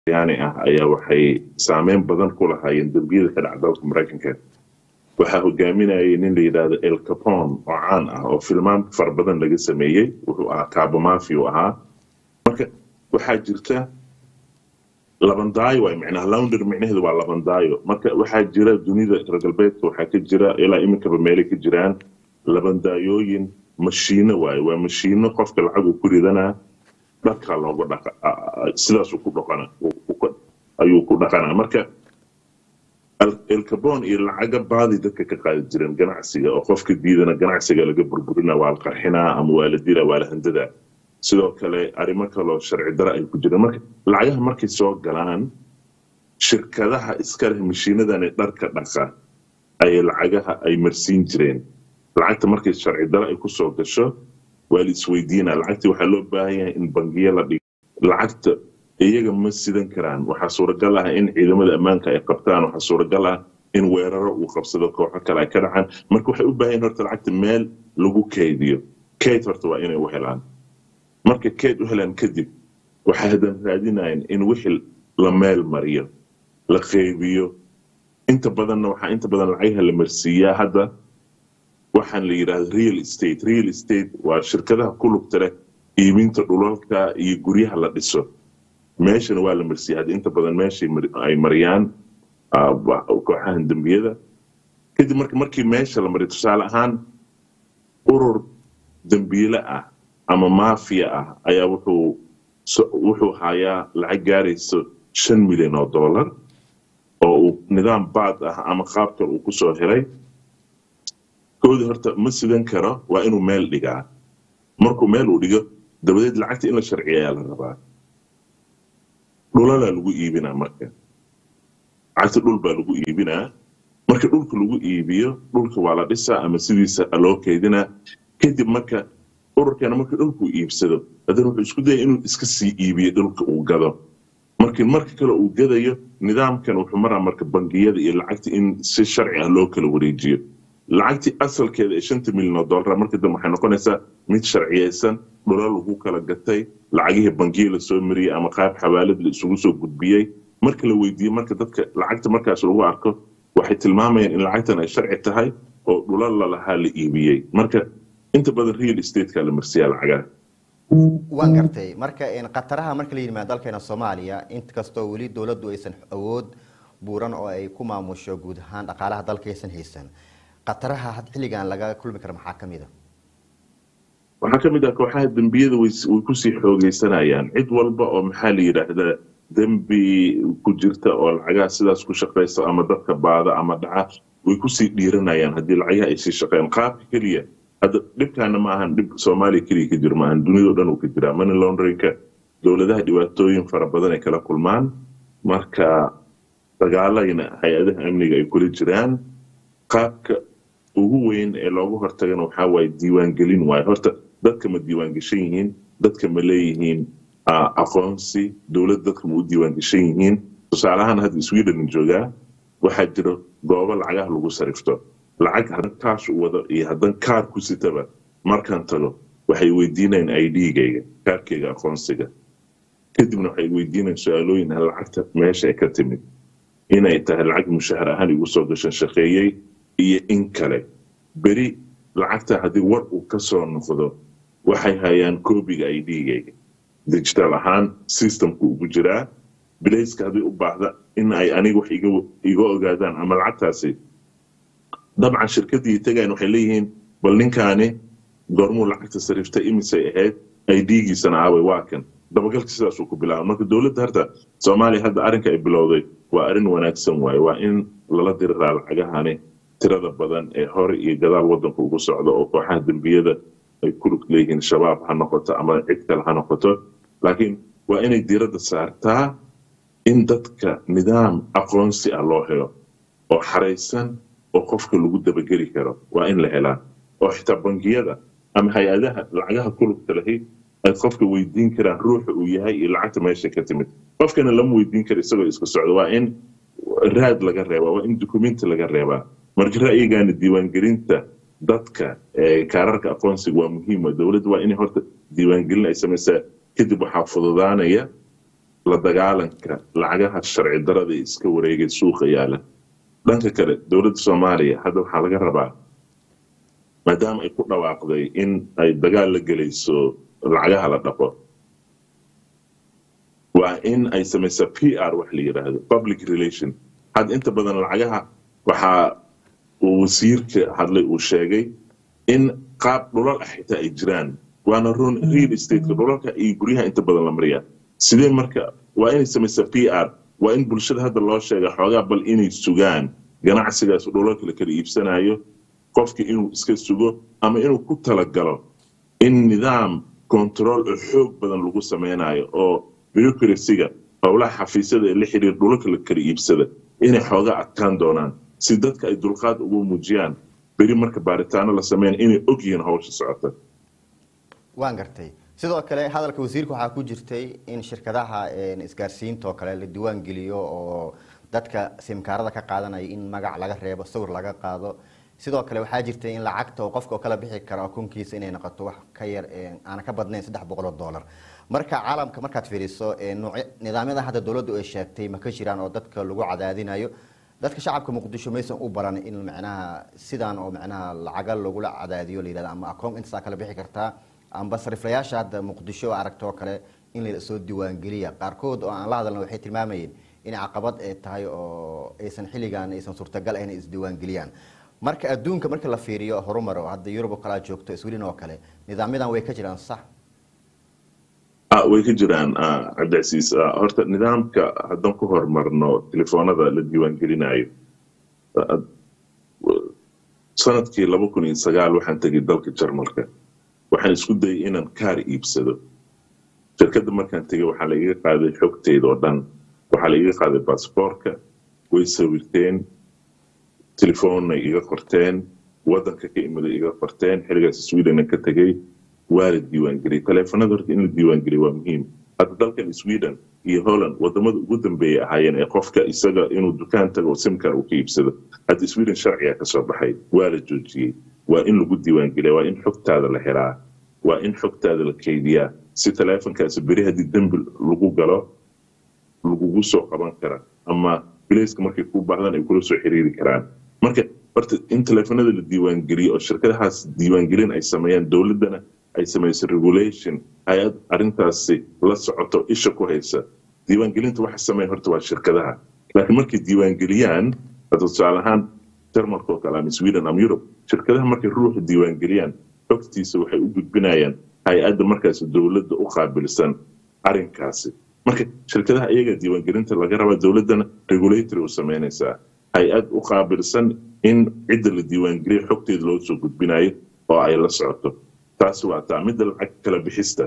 yaani ah ayaa waxay saameyn badan ku lahaayeen dembiyada ka dhaca dalka maraykanka waxaa hogaaminayay nin la yidhaahdo el capon oo caan ah oo filmaan fara badan laga sameeyey wuxuu ahaa kaabamafi u ahaa marka waxaa jirta labandaayo waay micnaha lounder micnaheedu waa labandaayo marka waxaa jira dunida reer galbeedka waxaa ka jira ilaa iminkaba meelay ka jiraan labandaayooyin mashiino waaye waa mashiino qofka lacag uu ku ridanaa dharkaa looga dhaqa sidaasuu ku dhaqana ayuu ku dhaqanaa marka elcabon iyo lacaga baadi dadka ka qaadi jireen ganacsiga oo qofka diidana ganacsiga laga burburina waa la qarxinaa ama waa la dila waa la handadaa sidoo kale arrimo kaloo sharci dara ay ku jireen marka lacagaha markay soo galaan shirkadaha iska leh mashiinadan dharka dhaqa ayay lacagaha ay marsiin jireen lacagta markay sharci dara ay kusoo gasho waa la isweydiinaa lacagtii waxaa loo baahan yahay in bangiyo la dhigo lacagta iyaga ma sidan karaan waxaa suuragal ah in ciidamada ammaanka ay qabtaan waxaa suuragal ah in weeraro uu qabsado kooxo kale ay ka dhacaan marka waxay u baahan yihin horta lacagta meel lagu kaydiyo kayd horta waa inay u helaan marka kayd u helaan kadib waxay hadan raadinayaan in wixii la meel mariyo la qeybiyo inta badanna waxaa inta badan lacagaha la marsiiyaa hadda waxaan la yidhahda real estate real estate waa shirkadaha ku lugta leh iibinta dhulalka iyo guryaha la dhiso meeshana waa la marsiiya hadda inta badan meeshay ay mariyaan kooxahan dembiyada kadib marka markii meesha la mariyo tusaale ahaan urur dembiile ah ama mafia ah ayaa wuxuu wuxuu hayaa lacag gaarayso shan milyan oo dollar oo uu nidaam baad ah ama qaab kale uu kusoo helay koodii horta ma sidan karo waa inuu meel dhigaa markuu meel uu dhigo dabadeed lacagta in la sharciya ayaa la rabaa dhulalaa lagu iibinaa marka lacagta dhul baa lagu iibinaa marka dhulka lagu iibiyo dhulka waa la dhisaa ama sidiisa loo keydinaa kadib marka ururkana marka dhulku iibsado haddana wuxuu isku daya inuu iska sii iibiyo dhulka uu gado markii marka kale uu gadayo nidaamkan wuxuu maraa marka bangiyada iyo lacagta in si sharci ah loo kala wareejiyo lacagtii asalkeeda ee shanta milyan oo dollar marka dambe waxay noqonaysaa mid sharciyeysan dhulal lagu kala gatay lacagihii bangiya lasoo mariyey ama qaab xawaalad la isugu soo gudbiyey marka la weydiiyey marka dadka lacagta markaas lagu arko waxay tilmaamayaan in lacagtan ay sharci tahay oo dhulal lalahaa la iibiyey marka inta badan real estate-ka la marsiyaa lacagaha waan gartay marka khataraha marka la yimaado dalkeena soomaaliya inkastoo weli dowladdu aysan awood buuran oo ay ku maamusho guud ahaan dhaqaalaha dalka aysan haysan khataraha had xilligan laga kulmi kara maxaa ka mid a waxaa ka mid ah kooxaha dembiyada way kusii xoogeysanayaan cid walba oo maxaa la yidhaahdaa dembi ku jirta oo lacagaha sidaas ku shaqaysa ama dadka baada ama dhaca way kusii dhiiranayaan haddii lacagaha ay sii shaqeeyaan qaabka keliya hadda dhibkaana ma ahan dhib soomaaliya keliya ka jiro maahan dunidao dhan uu ka jiraa money launderinka dowladaha dhibaatooyin fara badan ay kala kulmaan marka dagaalayna hay-adaha amniga ay kula jiraan qaabka ugu weyn ee loogu hortagana waxaa waaye diiwaangelin waaye horta dadka ma diiwaangeshan yihiin dadka ma leeyihiin aqoonsi dowladda dadka ma u diiwaangeshan yihiin tusaalahaan hadda sweden joogaa waxaa jira goobo lacagaha lagu sarifto lacag haddan kaash u wado iyo haddan kaar ku sitaba markaan tago waxay weydiinayaan idgayga kaarkeyga aqoonsiga kadibna waxay weydiinayaan su-aalooyin lacagta meesha ay ka timid inay tahay lacag mushahar ahaan igu soo gashan shaqeeyey iyo in kale beri lacagta haddii war uu ka soo noqdo waxay hayaan koobiga idgayga digital ahaan systemku ugu jiraa bilayska haddii u baahda in ay aniga wax iga ogaadaan ama lacagtaasi dabcan shirkadii tagayan waxay leeyihiin bal ninkaani goormuu lacagta sariftay imisay ahayd idgiisana aaway waa kan dabagalka sidaasuu ku bilaaba marka dowladda harta soomaaliya hadda arrinka ay bilowday waa arrin wanaagsan waaye waa in lala diriraa lacagahani tirada badan ee hore iyo gadaal waddanka ugu socda oo kooxaha dembiyada ay ku lug leeyihiin shabaab ha noqoto ama cid kale ha noqoto laakiin waa inay diiradda saartaa in dadka nidaam aqoonsi ah loo helo oo xaraysan oo qofka lagu dabageli karo waa in la helaa oo xitaa bangiyada ama hay-adaha lacagaha ku lugta lahi ay qofka weydiin karaan ruuxa uu yahay iyo lacagta meesha ka timid qofkana lama weydiin karo isagoo iska socdo waa in raad laga reebaa waa in dukumenti laga reebaa marka ra'yigaana diiwaangelinta dadka kaararka aqoonsiga waa muhiima dowladda waa inay horta diiwaangelin ay samaysaa kadib waxaa fududaanaya la dagaalanka lacagaha sharci darada ee iska wareegay suuqa yaala dhanka kale dowladda soomaaliya hadda waxaa laga rabaa maadaama ay ku dhawaaqday in ay dagaal la gelayso lacagaha la dhaqo waa in ay samaysa p r wax la yidhaahdo public relation hadda inta badan lacagaha waxaa uu wasiirka hadlay uu sheegay in qaab dhulal ah xitaa ay jiraan waana run real estateka dhulalka iyo guryaha inta badan la mariyaa sidee marka waa inay samaysa p r waa in bulshada hadda loo sheega xoogaa bal inay sugaan ganacsigaas dhulalka la kala iibsanayo qofka inuu iska sugo ama inuu ku talagalo in nidaam control oo xoog badan lagu sameynayo oo bureaucracyga howlaha xafiisyada ee la xiriir dhulalka la kala iibsada inay xoogaa adkaan doonaan si dadka ay dulqaad ugu muujiyaan beri marka baaritaano la sameyn inay og yihiin howsha socota waan gartay sidoo kale hadalka wasiirka waxaa ku jirtay in shirkadaha isgaarsiinta oo kale la diiwaan geliyo oo dadka simkaarada ka qaadanaya in magac laga reebo sawir laga qaado sidoo kale waxaa jirtay in lacagta oo qofka kala bixi karo akoonkiisa inay noqoto wax ka yar aana ka badnayn saddex boqol oo dollar marka caalamka markaad fiiriso nidaamyada hadda dowladdu ay sheegtay ma ka jiraan oo dadka lagu cadaadinayo dadka shacabka muqdisho maysan u baran in macnaha sidaan oo macnaha lacaga lagula cadaadiyo la yidhahdo ama akoon intaasaa kala bixi kartaa amba sariflayaasha hadda muqdisho aragto oo kale in la soo diiwaangeliya qaarkood oo aan la hadalna waxay tilmaamayeen in caqabad ay tahay oo aysan xilligan aysan suurtagal ahayn isdiiwaangeliyaan marka adduunka marka la fiiriyo horumar oo hadda yurub oo kale aad joogto sweden oo kale nidaamyadan way ka jiraan sax way ka jiraan cabdicasiis horta nidaamka haddaan ku horumarno telefoonada la diiwaangelinayo sanadkii laba kun iyo sagaal waxaan tegay dalka jarmalka waxaan isku dayay inaan kaar iibsado shirkadda markaan tegay waxaa la iga qaaday xogteeda oo dhan waxaa la iga qaaday baasboorka way sawirteen telefoonna iga qorteen waddanka ka imiday iga qorteen xiligaas sweden ka tegay waa la diiwaangeliyay taleefanada horta in la diiwaangeliya waa muhiim hadda dalkan sweden iyo holland wadamada ugu dambeeyay ahaayeen ee qofka isaga inuu dukaan tago simkar uu ka iibsado hadda sweden sharciga ka soo baxay waa la joojiyey waa in lagu diiwaangeliya waa in xogtaada la helaa waa in xogtaada la keydiyaa si taleefonkaasi beri haddii dembi lagu galo lagugu soo qaban kara ama bilayska markay kuu baahdan ay kula soo xiriiri karaan marka horta in taleefanada la diiwaangeliyo oo shirkadahaas diiwaangelin ay sameeyaan dowladdana ay samayso regulation hay-ad arrintaasi la socoto isha ku haysa diiwaangelinta waxa sameyn horta waa shirkadaha laakiin markay diiwaangeliyaan hadda tusaale ahaan jarmalka oo kale ama sweden ama europe shirkadaha markay ruuxa diiwaangeliyaan xogtiisa waxay u gudbinayaan hay-adda markaasi dowladda u qaabilsan arrinkaasi marka shirkadaha iyaga diiwaangelinta laga rabaa dowladdana regulatory u sameynaysaa hay-ad u qaabilsan in cidda la diiwaangeliya xogteeda loo soo gudbinayo oo ay la socoto taasi waa taa midda lacag kala bixista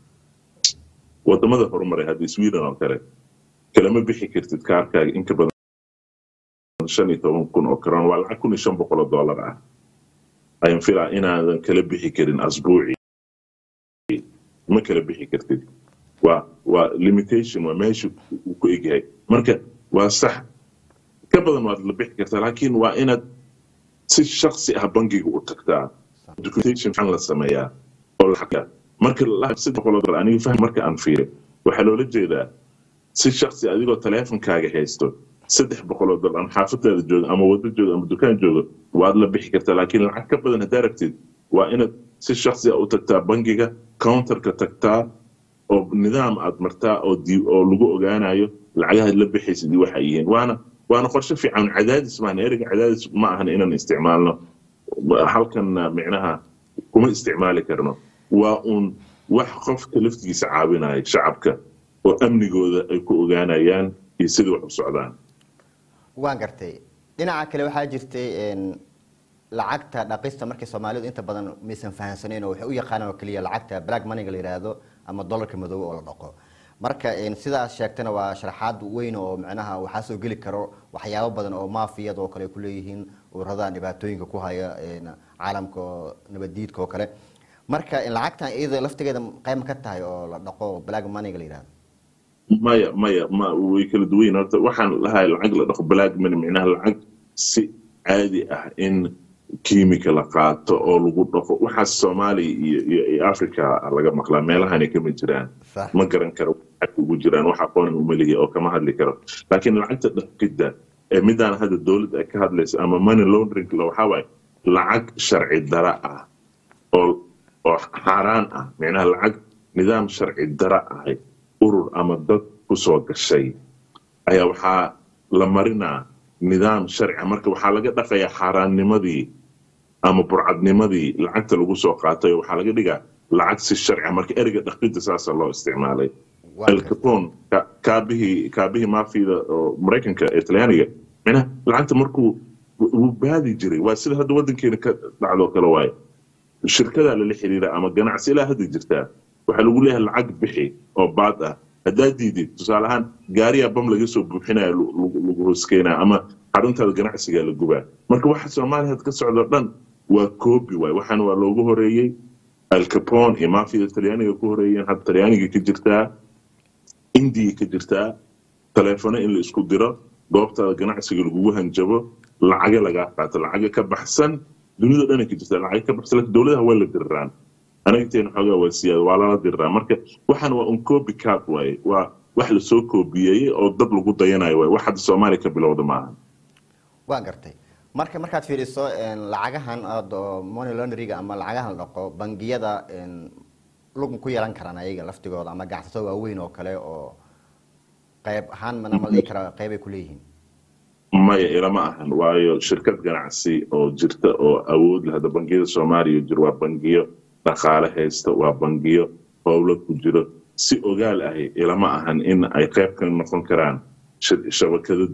wadamada horumaray hadda sweden oo kale kalama bixi kartid kaarkaaga inka badan shan iyo toban kun oo karoon waa lacag kun iyo shan boqol oo dollar ah ayaan filaa inaadan kala bixi karin asbuuci ma kala bixi kartid waa waa limitation waa meesha uu ku egyahay marka waa sax ka badan waad la bixi kartaa laakiin waa inaad si shaksi ah bangiga u tagtaa documentation maxaa la sameeyaa oo la marka saddex boqol oo dollar aniga fahm marka aan fiiriyo waxaa loola jeedaa si shaksi adigoo taleefonkaaga haysto saddex boqol oo dollar ama xaafadaada jooga ama wado jooga ama dukaan jooga waad la bixi kartaa laakiin lacag ka badan haddaa rabtid waa inaad si shaksi ah u tagtaa bangiga counterka tagtaa oo nidaam aad martaa oo oo lagu ogaanayo lacagahaad la bixaysid iyo waxa yihiin waana waana qorshe fiican cadaadis maahan ereyga cadaadis ma ahan inaan isticmaalno halkan micnaha kuma isticmaali karno waa uun wax qofka laftigiisa caawinaya shacabka oo amnigooda ay ku ogaanayaan iyo sidai wax u socdaan waan gartay dhinaca kale waxaa jirtay lacagta dhaqista markay soomaalidu inta badan maysan fahansaneyn oo waxay u yaqaanaan oo keliya lacagta black moneyga la yidhaahdo ama dollarka madoobe oo la dhaqo marka sidaas sheegtana waa sharaxaad weyn oo macnaha waxaa soo geli karo waxyaabo badan oo maafiyada oo kale ay kuleeyihiin ururadan dhibaatooyinka ku haya caalamka oo nabaddiidka oo kale marka lacagtan iyada laftigeeda qayb ma ka tahay oo la dhaqo black moneyga la yidhahdo maya maya ma way kala duwan yihin horta waxaan lahay lacag la dhaqo black money micnaha lacag si caadi ah in kiimika la qaato oo lagu dhaqo waxaas soomaaliya iyo iyo africa laga maqlaa meelahani kama jiraan ma garan karo xagka ugu jiraan wax aqoonan umalihi oo kama hadli karo laakiin lacagta dhaqidda ee midaan hadda dowladda ay ka hadlayso ama money laundering waxaa waaye lacag sharci dara ah oo oo xaaraan ah micnaha lacag nidaam sharci dara ahay urur ama dad kusoo gashay ayaa waxaa la marinaa nidaam sharci marka waxaa laga dhaqayaa xaaraannimadii ama burcadnimadii lacagta lagu soo qaatay oo waxaa laga dhigaa lacag si sharci marka ereyga dhaqidda saasa loo isticmaalay el capone kaabihii kaabihii maafiyada oo maraykanka ee talyaaniga micnaha lacagta markuu wuu baadi jiray waa sida hadda waddankeena ka dhacdoo kale waaye shirkadaa lala xiriira ama ganacsi ilaa hadda jirtaa waxaa lagu leeyahay lacag bixi oo baad ah haddaad diidid tusaale ahaan gaariyaa bam laga soo buuxinaya lagu hoskeynaya ama xaruntaada ganacsigaa la gubaa marka waxa soomaaliya had ka socdo dhan waa coobi waay waxaana waa loogu horeeyey alcapone iyo mafiyada talyaaniga ku horeeyeen hadda talyaaniga ka jirtaa indiya ka jirtaa taleefono in la isku diro goobtaada ganacsiga lagugu hanjabo lacaga lagaa qaato lacaga ka baxsan dunida dhana ka jirta lacaga ka baxsan laakiin dowladaha waa la diriraan anagteena xoogaa waa siyaada waa lala diriraa marka waxaan waa un copy cat waaye waa wax lasoo koobiyeeyey oo dad lagu dayanayo waaye wax hadda soomaaliya ka bilowda maaha waa gartay marka markaad fiiriso lacagahan money laundryga ama lacagahan la dhaqo bangiyada lug ku yeelan karaan ayaga laftigooda ama ganacsatada waaweyn oo kale oo qayb ahaan mana ma dhihi kara qaybay kuleeyihiin maya ilama ahan waayo shirkad ganacsi oo jirta oo awood leh hadda bangiyada soomaaliya jiro waa bangiyo dhaqaale haysta waa bangiyo howlo ku jiro si ogaal ahi ilama ahan in ay qayb ka noqon karaan shabakado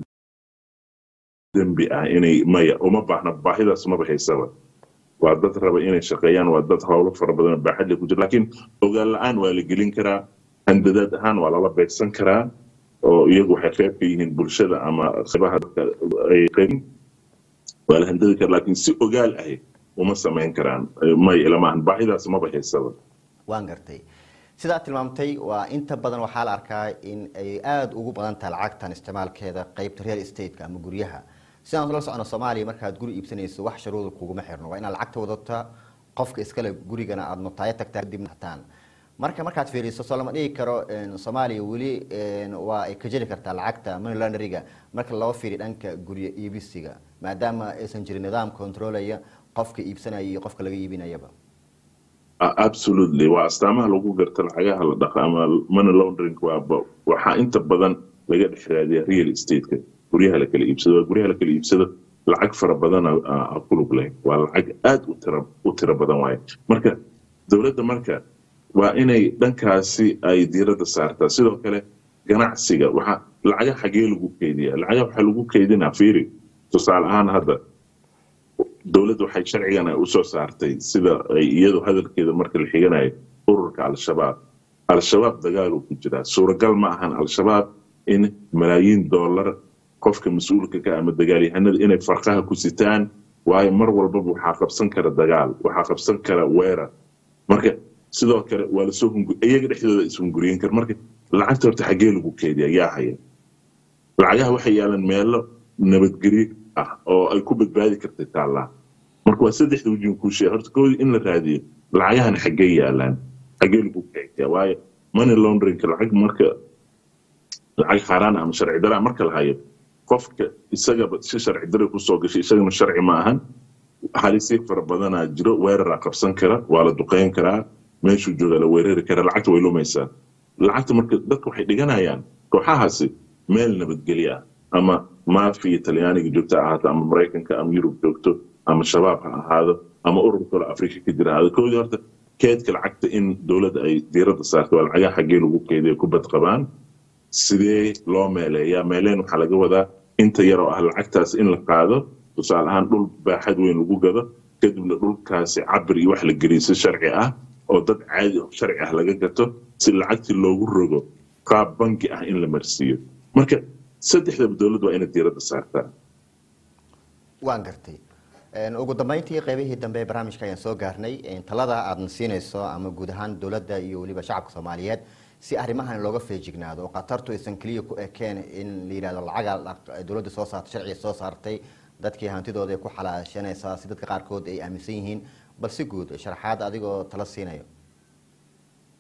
dembi ah inay maya uma baahna baahidaas maba haysaba waa dad raba inay shaqeeyaan waa dad howlo fara badan oo baaxadle ku jira laakiin ogaal la-aan waa la gelin karaa handadaad ahaan waa lala beegsan karaa oo iyagu waxay qayb ka yihiin bulshada ama qaybaha ay qayb waa la handadi karaa laakiin si ogaal ahi uma samayn karaan may ilamahan baahidaas maba haysaba waan gartay sidaa tilmaamtay waa inta badan waxaa la arkaa in ay aada ugu badan tahay lacagtan isticmaalkeeda qeybta real estate-ka ama guryaha sidaan la socno soomaaliya markaad guri iibsanayso wax sharuuda kuguma xirno waa inaad lacagta wadata qofka iskale gurigana aada notaayo tagtaa kadib hataan marka markaad fiiriso soo lama dhigi karo soomaaliya weli waa ay ka jeli kartaa lacagta money laundryga marka loo fiiriyo dhanka guryo iibisiga maadaama aysan jirin nidaam controlaya qofka iibsanaya iyo qofka laga iibinayaba absolutely waa astaamaha lagu garta lacagaha la dhaqa ama money laundering waaba waxaa inta badan laga dhex raadiya real estate-ka guryaha la kala iibsado waa guryaha la kala iibsado lacag fara badan ku lug leh waa lacag aada u tira u tiro badan waaye marka dowladda marka waa inay dhankaasi ay diiradda saartaa sidoo kale ganacsiga waxa lacaga xagee lagu keydiyaa lacaga waxaa lagu keydinaa fiiri tusaale ahaan hadda dowladda waxay sharcigan ay usoo saartay sida ay iyadu hadalkeeda marka la xiganayo ururka al-shabaab al-shabaab dagaaluu ku jiraa suuragal ma ahan al-shabaab in malaayiin dollar qofka mas-uulka ka ama dagaalyahanada inay farqaha ku sitaan waayo mar walbaba waxaa qabsan kara dagaal waxaa qabsan kara weerar marka sidoo kale waa lasoo hungu iyaga dhexdooda ishunguriyen kara marka lacagta horta xaggee lagu keediya yaa haya lacagaha waxay yaalaan meelo nabadgelyo ah oo ay ku badbaadi kartay taallaa marka waa saddexda wejin kuu sheega horta koodii in la raadiyo lacagahan xaggee yaalaan xaggee lagu keediya waayo money laundringka lacag marka lacag xaaraan ama sharci dara marka la hayo qofka isagaba si sharci dara kusoo gashay isagana sharci ma ahan halisii fara badanaa jiro weeraraa qabsan kara waa la duqeyn karaa meeshuu joogaa la weerari karaa lacagta way lumaysaa lacagta marka dadka waxay dhiganayaan kooxahaasi meel nabadgelyo ah ama maafiya talyaaniga joogto ha ahaato ama maraykanka ama yurub joogto ama shabaab ha ahaado ama urur kale afrika ka jira ahaado koodii horta keedka lacagta in dowladda ay diiradda saarto waa lacagaha xaggee lagu keediya ku badqabaan sidee loo meeleeyaa meeleen waxaa laga wadaa inta yar oo ah lacagtaas in la qaado tusaale ahaan dhul baaxad weyn lagu gado kadibna dhulkaasi cabir iyo wax la geliyo si sharci ah oo dad caadi sharci ah laga gato si lacagtii loogu rogo qaab bangi ah in la marsiiyo marka saddexdaba dowladdu waa inay diiradda saartaa waan gartay ugu dambeyntii qeybihii dambe ee barnaamijka ayaan soo gaarnay talada aadna siinayso ama guud ahaan dowladda iyo weliba shacabka soomaaliyeed si arrimahan looga feejignaado oo khatartu aysan keliya ku ekeen in la yidhahdo lacaga dowladda soo saartay sharciga soo saartay dadkii hantidooda ay ku xalaashanaysaa si dadka qaarkood ay aaminsan yihiin bal si guud sharaxaad adigoo tala siinayo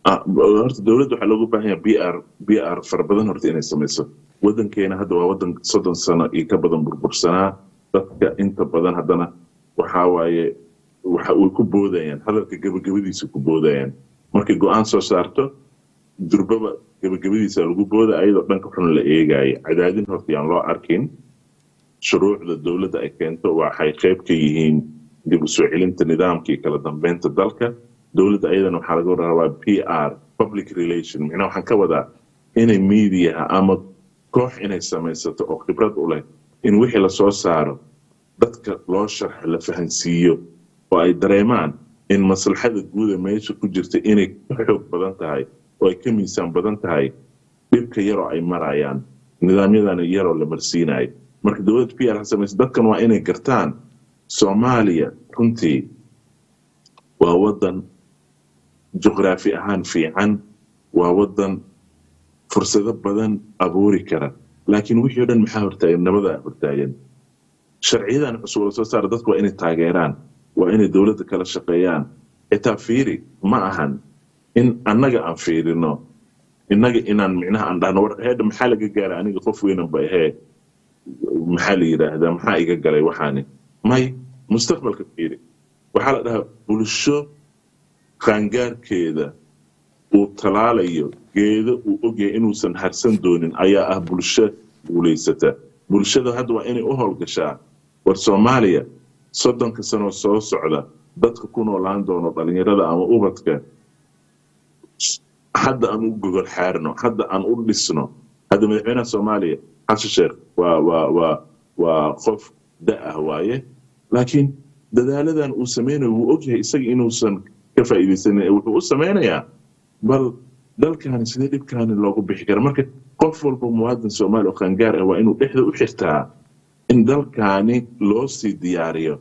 Ah, horta dowladda waxaa looga baahan yahay b r b r fara badan horta inay samayso wadankeena hadda waa wadan soddon sano iyo ka badan burbursanaa dadka inta badan haddana waxaa waaye waxa way ku boodayaan hadalka gebagabadiisa ku boodayaan markay go-aan soo saarto durbaba gebagabadiisa lagu booda ayadoo dhanka xun la eegaya cadaadin horta yaan loo arkin shuruucda dowladda ay keento waxay qayb ka yihiin dib u soo celinta nidaamka iyo kala dambeynta dalka dowladda ayadana waxaa laga rabaa p r public relation micnaha waxaan ka wadaa inay mediaha ama koox inay samaysato oo khibrad u leh in wixii lasoo saaro dadka loo sharxo la fahansiiyo oo ay dareemaan in maslaxada guuda meesha ku jirta inay ka xoog badan tahay oo ay ka miisaan badan tahay dhibka yaroo ay marayaan nidaamyadana yaroo la marsiinayo marka dowladda p r ha samaysa dadkan waa inay gartaan soomaaliya runtii waa wadan juqraafi ahaan fiican waa wadan fursado badan abuuri kara laakiin wixii o dhan maxaa hortaagan nabadaa hortaagan sharciyadan cusub la soo saara dadku waa inay taageeraan waa inay dowladda kala shaqeeyaan xitaa fiiri ma ahan in annaga aan fiirino innaga inaan micnaha aan dhahno war heedha maxaa laga gaara aniga qof weynan ba ahee maxaa la yidhaahdaa maxaa iga galay waxaani may mustaqbalka fiiri waxaa la dhahaa bulsho qaangaarkeeda uu talaalayo geedo uu ogyahay inuusan harsan doonin ayaa ah bulsho guulaysata bulshada hadda waa inay u howlgashaa war soomaaliya soddonka sanoo soo socda dadka ku noolaan doono dhalinyarada ama ubadka hadda aan u gogol xaarno hadda aan u dhisno hadda madaxweynaha soomaaliya xasan sheekh waa waa waa waa qof da ah waaye laakiin dadaaladan uu sameynayo wuu ogyahay isaga inuusan ka faa'iidaysanin ee wuxuu u sameynayaa bal dalkaani sidee dhibkaani loogu bixi kara marka qof walba muwaadin soomaali oo qaangaar ah waa inuu dhexda u xirtaa in dalkaani loo sii diyaariyo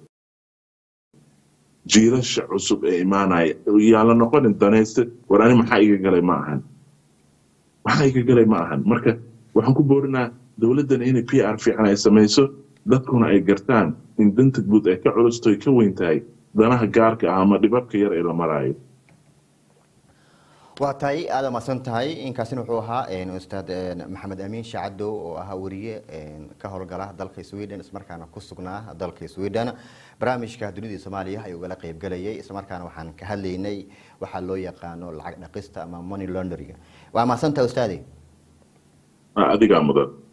jiilasha cusub ee imaanaya yaan la noqonin danayste war ani maxaa iga galay ma ahan maxaa iga galay ma ahan marka waxaan ku boorinaa dowladdana inay p r fiican ay samayso dadkuna ay gartaan in danta guud ay ka culusto ay ka weyn tahay danaha gaarka ah ama dhibabka yar ee la maraayo waa tahay aada maadsan tahay inkaasina wuxuu ahaa ustaad maxamed amiin shacadow oo ahaa wariye ka howlgala dalka sweden islamarkaana ku sugnaa dalka sweden barnaamijka dunida soomaaliya ayuu ugala qeybgalayay islamarkaana waxaan ka hadlaynay waxaa loo yaqaano lacag dhaqista ama money laundering waa mahadsan tahay ustaade adigaa mudan